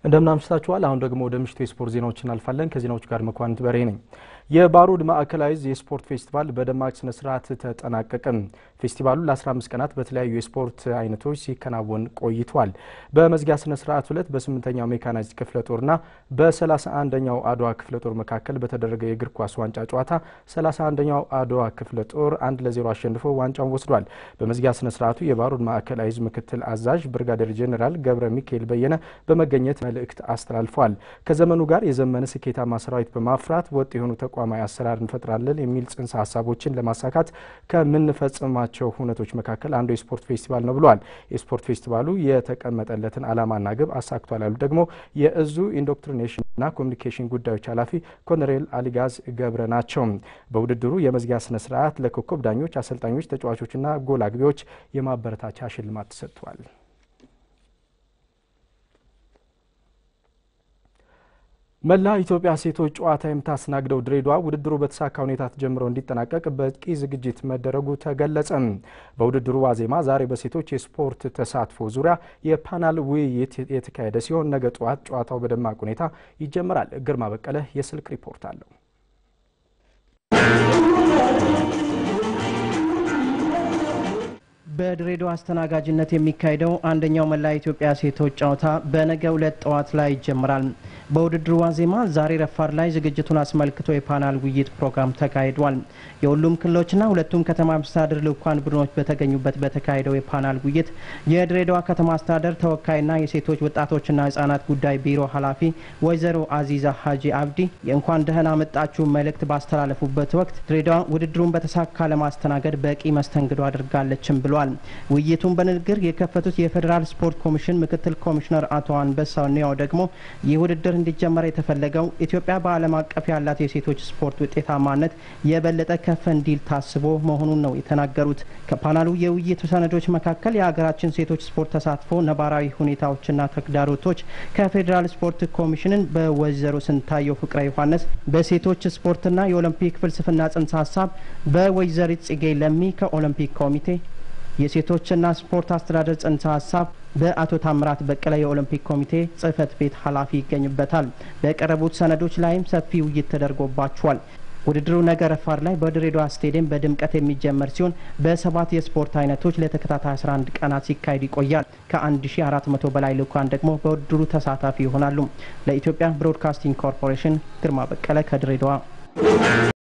እንደምን አምሽታችኋል። አሁን ደግሞ ወደ ምሽቱ የስፖርት ዜናዎች እናልፋለን። ከዜናዎቹ ጋር መኳንንት በሬ ነኝ። የባሩድ ማዕከላዊ የስፖርት ፌስቲቫል በደማቅ ስነ ስርዓት ተጠናቀቀ። ፌስቲቫሉ ለ15 ቀናት በተለያዩ የስፖርት አይነቶች ሲከናወን ቆይቷል። በመዝጊያ ስነ ስርዓት ዕለት በስምንተኛው ሜካናይዝድ ክፍለ ጦርና በ31ኛው አድዋ ክፍለ ጦር መካከል በተደረገ የእግር ኳስ ዋንጫ ጨዋታ 31ኛው አድዋ ክፍለ ጦር አንድ ለዜሮ አሸንፎ ዋንጫውን ወስዷል። በመዝጊያ ስነ ስርዓቱ የባሩድ ማዕከላዊ ምክትል አዛዥ ብርጋዴር ጄኔራል ገብረ ሚካኤል በየነ በመገኘት መልእክት አስተላልፈዋል። ከዘመኑ ጋር የዘመነ ስኬታማ ሰራዊት በማፍራት ወጥ የሆኑ ተቋማዊ አሰራር እንፈጥራለን የሚል ጽንሰ ሀሳቦችን ለማሳካት ከምንፈጽማቸው ሁነቶች መካከል አንዱ የስፖርት ፌስቲቫል ነው ብለዋል። የስፖርት ፌስቲቫሉ የተቀመጠለትን ዓላማና ግብ አሳክቷል ያሉ ደግሞ የእዙ ኢንዶክትሪኔሽንና ኮሚኒኬሽን ጉዳዮች ኃላፊ ኮሎኔል አሊጋዝ ገብረ ናቸው። በውድድሩ የመዝጊያ ስነ ስርዓት ለኮከብ ዳኞች፣ አሰልጣኞች፣ ተጫዋቾችና ጎል አግቢዎች የማበረታቻ ሽልማት ተሰጥቷል። መላ ኢትዮጵያ ሴቶች ጨዋታ የምታስተናግደው ድሬዳዋ ውድድሩ በተሳካ ሁኔታ ተጀምሮ እንዲጠናቀቅ በቂ ዝግጅት መደረጉ ተገለጸ። በውድድሩ ዋዜማ ዛሬ በሴቶች የስፖርት ተሳትፎ ዙሪያ የፓናል ውይይት የተካሄደ ሲሆን ነገ ጠዋት ጨዋታው በደማቅ ሁኔታ ይጀምራል። ግርማ በቀለ የስልክ ሪፖርት አለው። በድሬዳዋ አስተናጋጅነት የሚካሄደው አንደኛው መላ ኢትዮጵያ ሴቶች ጨዋታ በነገው ዕለት ጠዋት ላይ ይጀምራል። በውድድሩ ዋዜማ ዛሬ ረፋድ ላይ ዝግጅቱን አስመልክቶ የፓናል ውይይት ፕሮግራም ተካሂዷል። የሁሉም ክልሎችና ሁለቱም ከተማ መስተዳድር ልኡካን ቡድኖች በተገኙበት በተካሄደው የፓናል ውይይት የድሬዳዋ ከተማ አስተዳደር ተወካይና የሴቶች ወጣቶችና ሕጻናት ጉዳይ ቢሮ ኃላፊ ወይዘሮ አዚዛ ሀጂ አብዲ የእንኳን ደህና መጣችሁ መልእክት ባስተላለፉበት ወቅት ድሬዳዋ ውድድሩን በተሳካ ለማስተናገድ በቂ መስተንግዶ አድርጋለችም ብሏል። ውይይቱን በንግግር የከፈቱት የፌዴራል ስፖርት ኮሚሽን ምክትል ኮሚሽነር አቶ አንበሳው ኒያው ደግሞ ይህ ውድድር እንዲጀመር የተፈለገው ኢትዮጵያ በዓለም አቀፍ ያላት የሴቶች ስፖርት ውጤታማነት የበለጠ ከፍ እንዲል ታስቦ መሆኑን ነው የተናገሩት። ከፓናሉ የውይይት ሰነዶች መካከል የሀገራችን ሴቶች ስፖርት ተሳትፎ ነባራዊ ሁኔታዎችና ተግዳሮቶች ከፌዴራል ስፖርት ኮሚሽንን በወይዘሮ ስንታየው ፍቅረ ዮሐንስ፣ በሴቶች ስፖርትና የኦሎምፒክ ፍልስፍና ጽንሰ ሀሳብ በወይዘሪት ጽጌ ለሚ ከኦሎምፒክ ኮሚቴ የሴቶችና ስፖርት አስተዳደር ጽንሰ ሀሳብ በአቶ ታምራት በቀለ የኦሎምፒክ ኮሚቴ ጽህፈት ቤት ኃላፊ ይገኙበታል። በቀረቡት ሰነዶች ላይም ሰፊ ውይይት ተደርጎባቸዋል። ውድድሩ ነገ ረፋድ ላይ በድሬዳዋ ስቴዲየም በድምቀት የሚጀመር ሲሆን በሰባት የስፖርት አይነቶች ለተከታታይ 11 ቀናት ሲካሄድ ይቆያል። ከ1400 በላይ ልኡካን ደግሞ በውድድሩ ተሳታፊ ይሆናሉ። ለኢትዮጵያ ብሮድካስቲንግ ኮርፖሬሽን ግርማ በቀለ ከድሬዳዋ